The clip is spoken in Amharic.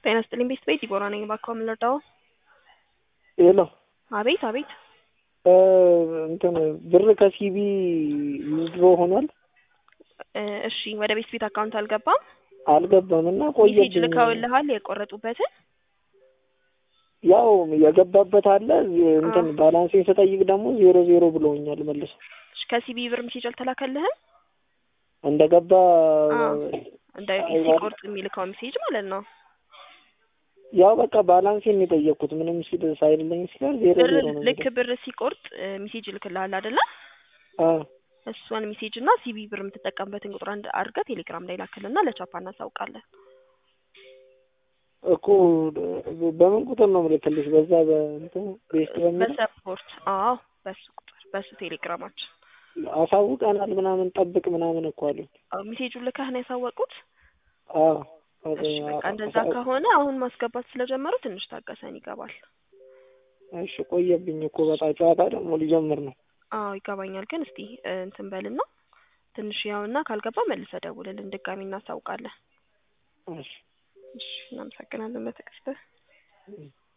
ጤና ይስጥልኝ ቤት ቤት ዲቦራ ነኝ። እባክዎ ምን ልርዳዎ? ሄሎ አቤት አቤት። እንትን ብር ከሲቢ ዊዝድሮ ሆኗል እ እሺ ወደ ቤት ቤት አካውንት አልገባም። አልገባም እና ሜሴጅ ቆየብኝ። ልከውልሃል የቆረጡበትን? ያው የገባበት አለ እንትን አዎ። ባላንሴን ስጠይቅ ደግሞ ዜሮ ዜሮ ብለውኛል መልሶ እሺ ከሲቢ ብር ሜሴጅ አልተላከልህም? እንደገባ አዎ እንደ አይዋል- ሲቆርጥ የሚልከው ሜሴጅ ማለት ነው። ያው በቃ ባላንሴን የጠየቅኩት ምንም ሲል ሳይልኝ ሲቀር ዜሮ ብር ዜሮ ነው ልክ የሚለው። ብር ሲቆርጥ እ ሜሴጅ ይልክልሃል አይደለ? አዎ እሷን ሜሴጅ እና ሲቢ ብር የምትጠቀምበትን ቁጥር አንድ አድርገህ ቴሌግራም ላይ ላክልና ለቻፓ እናሳውቃለን። እኮ በምን ቁጥር ነው የምልክልሽ? በዛ በእንትን ቤስት በሚለው በሰፖርት አዎ፣ በሱ ቁጥር በሱ ቴሌግራማችን አሳውቀናል ምናምን ጠብቅ ምናምን እኮ አሉኝ። አዎ፣ ሜሴጁን ልከህ ነው ያሳወቁት? አዎ እሺ በቃ እንደዛ ከሆነ አሁን ማስገባት ስለጀመሩ ትንሽ ታገሰን ይገባል። እሺ ቆየብኝ እኮ በጣም ጨዋታ ደግሞ ሊጀምር ነው። አዎ ይገባኛል፣ ግን እስቲ እ እንትን በልና ትንሽ ያውና ካልገባ መልሰህ ደውልልን ድጋሚ እናሳውቃለን። እሺ እሺ እናመሰግናለን ለትዕግስትህ። እም።